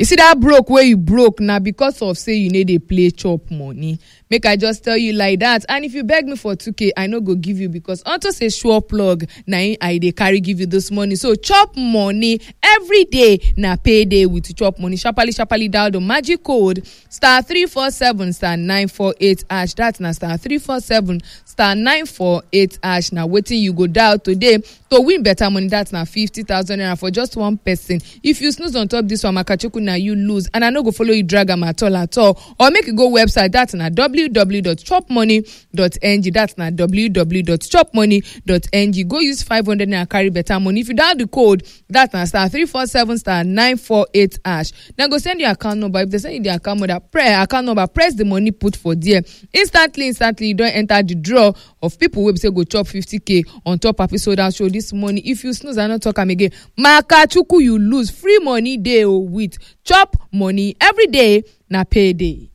you see that broke wey you broke na because of say you no dey play chop money make i just tell you like that and if you beg me for 2k i no go give you because unto say sure plug na im i dey carry give you this morning so chop money every day na payday with chop money sharparly sharparly dial the magic code star 347 star 948 hash that na star 347 star 948 hash na wetin you go dial today to win better money that na 50000 naira for just one person if you snooze on top this one makachukwu na you lose and i no go follow you drag am at all at all or make you go website that na www.chopmoney.ng that na www.chopmoney.ng go use 500 naira carry better money if you dial the code that na star 347 star 948 hash dem go send you account number if dem send you the account number press account number press the money put for there instantly instantly you don enter the draw of people wey be say go chop 50k on top papi soda show this morning if you snooze i no talk am again makachukwu you lose free money dey o with chop money every day na payday.